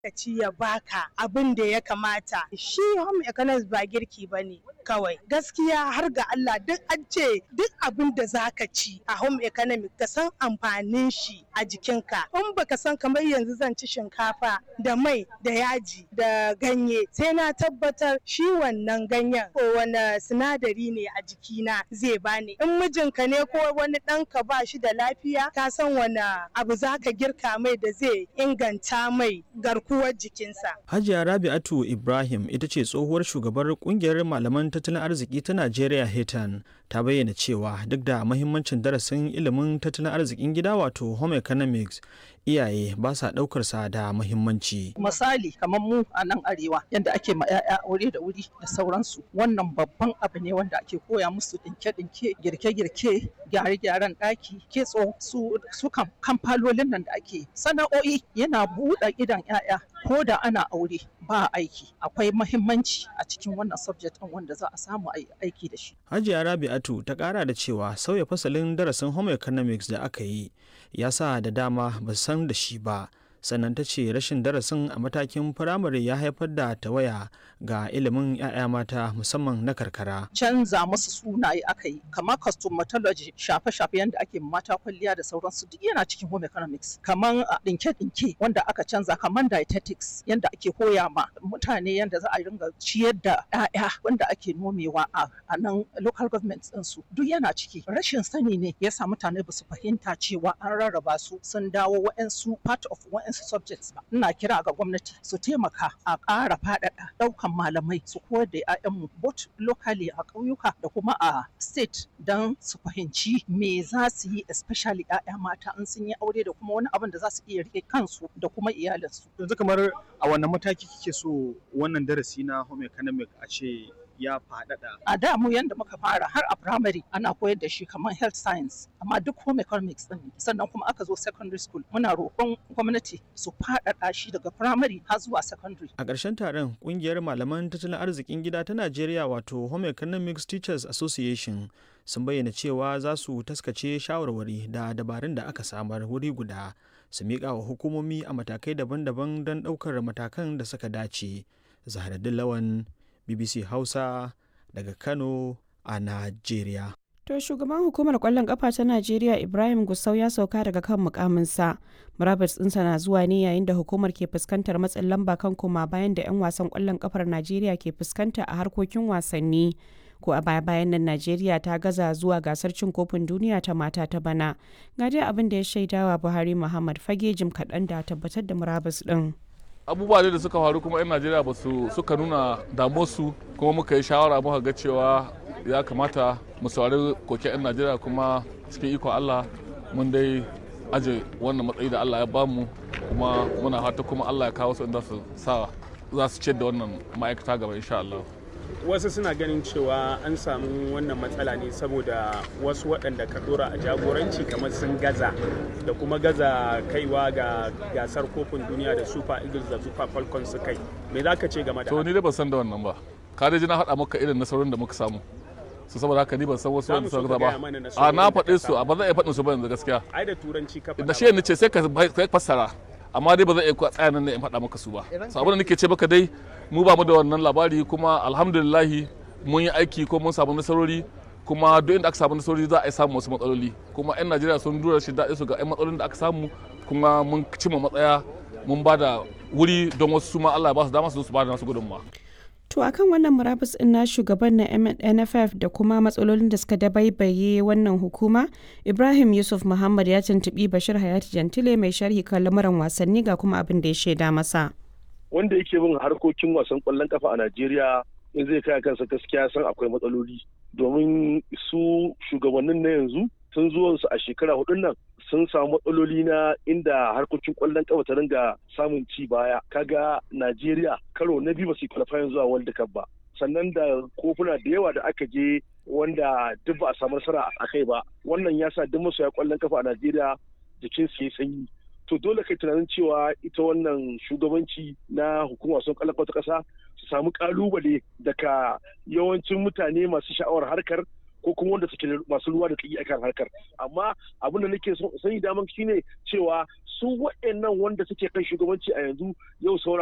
ci ya baka abin da ya kamata shi home economics ba girki ba ne kawai gaskiya har ga Allah duk an ce duk abin da zaka ci a home economics ka san amfanin shi a jikinka in baka san kamar yanzu zan ci shinkafa da mai da yaji da ganye sai na tabbatar shi wannan ganyen ko wani sinadari ne a jikina zai bani in mijinka ne ko wani ɗanka ba shi da lafiya ka san wani abu zaka girka mai da zai inganta mai garkuwar jikinsa Hajiya Rabi'atu Ibrahim ita ce tsohuwar shugabar kungiyar malaman tattalin arziki ta Najeriya Hetan ta bayyana cewa duk da mahimmancin darasin ilimin tattalin arzikin gida wato home economics iyaye ba sa ɗaukar sa da muhimmanci. Misali kamar mu a nan arewa yadda ake ma 'ya'ya aure da wuri da sauransu wannan babban abu ne wanda ake koya musu dinke-dinke girke-girke gyare-gyaren ɗaki kitso su su kamfalolin nan da ake sana'o'i yana buɗe idan 'ya'ya ko da ana aure ba aiki akwai mahimmanci a cikin wannan subject ɗin wanda za a samu aiki da shi. Hajiya Rabi'atu ta ƙara da cewa sauya fasalin darasin home economics da aka yi ya sa da dama ba san da shi ba sannan ta ce rashin darasin a matakin firamare ya haifar da tawaya ga ilimin 'ya'ya mata musamman na karkara. Canza musu sunaye aka yi kamar cosmetology shafe-shafe yadda ake mata kwalliya da sauransu duk yana cikin home economics kamar dinke-dinke wanda aka canza kamar dietetics yadda ake koya ma mutane yadda za a ringa ciyar da 'ya'ya wanda ake nomewa a nan local government ɗinsu duk yana ciki rashin sani ne ya sa mutane ba su fahimta cewa an rarraba su sun dawo wa'ansu part of wa'ansu subjects ba ina kira ga gwamnati su taimaka a ƙara faɗaɗa ɗaukan malamai su koyar da 'ya'yanmu both locally a ƙauyuka da kuma a state don su fahimci me za su yi especially 'ya'ya mata in sun yi aure da kuma wani abin da za su iya rike kansu da kuma iyalinsu. Yanzu kamar a wannan mataki kike so wannan darasi na home economic a ce ya faɗaɗa. A da mu yanda muka fara har a primary ana koyar da shi kamar health science amma duk home economics din sannan kuma aka zo secondary school muna roƙon gwamnati su faɗaɗa shi daga primary har zuwa secondary. A ƙarshen taron ƙungiyar malaman tattalin arzikin gida ta Najeriya wato Home Economics Teachers Association sun bayyana cewa za su taskace shawarwari da dabarun da aka samar wuri guda su miƙa wa hukumomi a matakai daban-daban don ɗaukar matakan da suka dace. Zahraddin Lawan BBC Hausa daga Kano a Najeriya. To shugaban hukumar kwallon kafa ta Najeriya Ibrahim Gusau ya sauka daga kan mukaminsa. Murabus ɗinsa na zuwa ne yayin da hukumar ke fuskantar matsin lamba kan koma bayan da 'yan wasan kwallon kafar Najeriya ke fuskanta a harkokin wasanni. Ko a baya bayan nan Najeriya ta gaza zuwa gasar cin kofin duniya ta mata ta bana. Ga dai abin da ya shaidawa Buhari Muhammad fage jim kaɗan da tabbatar da murabus ɗin. abubuwa da suka faru kuma 'yan najeriya ba su suka nuna damuwarsu kuma muka yi shawara muka ga cewa ya kamata mu saurari koke 'yan najeriya kuma cikin iko allah mun dai aje wannan matsayi da allah ya bamu kuma muna fata kuma allah ya kawo su inda su sa za su ciyar da wannan ma'aikata gaba insha allah wasu suna ganin cewa an samu wannan matsala ne saboda wasu waɗanda ka dora a jagoranci kamar sun gaza da kuma gaza kaiwa ga gasar kofin duniya da super eagles da super falcons su kai me za ka ce game da to ni dai ban san da wannan ba ka dai ji na haɗa maka irin nasarorin da muka samu su saboda haka ni ban san wasu wanda suka gaza ba a na faɗe su a ba zan iya faɗin su ba yanzu gaskiya ai da turanci ka da shi ne ce sai ka fassara amma dai ba zan iya tsaya nan ne in faɗa maka su ba so abin da nake ce maka dai mu ba mu da wannan labari kuma alhamdulillahi mun yi aiki ko mun samu nasarori kuma duk inda aka samu nasarori za a yi samun wasu matsaloli kuma 'yan najeriya sun dura shi daɗi su ga 'yan matsalolin da aka samu kuma mun cimma matsaya mun ba da wuri don wasu su ma allah ya ba su dama su su ba da nasu gudunmawa To akan wannan murabus ɗin na shugaban na NFF da kuma matsalolin da suka dabaibaye wannan hukuma, Ibrahim Yusuf Muhammad ya tuntuɓi Bashir Hayati Jantile mai sharhi kan lamuran wasanni ga kuma abin da ya shaida masa. Wanda yake bin harkokin wasan ƙwallon kafa a Najeriya in zai kai kansa gaskiya san akwai matsaloli domin su shugabannin na yanzu tun zuwansu a shekara hudun nan sun samu matsaloli na inda harkokin kwallon kafa ta ringa samun ci baya kaga Najeriya karo na biyu ba su qualifying zuwa World Cup ba sannan da kofuna da yawa da aka je wanda duk ba a samu nasara a kai ba wannan ya sa duk masoya kwallon kafa a Najeriya jikin su ya sanyi to dole kai tunanin cewa ita wannan shugabanci na hukumar wasan kwallon kafa ta kasa su samu kalubale daga yawancin mutane masu sha'awar harkar ko kuma wanda suke masu ruwa da tsaki akan harkar amma abin da nake sani daman shine cewa su waɗannan wanda suke kan shugabanci a yanzu yau saura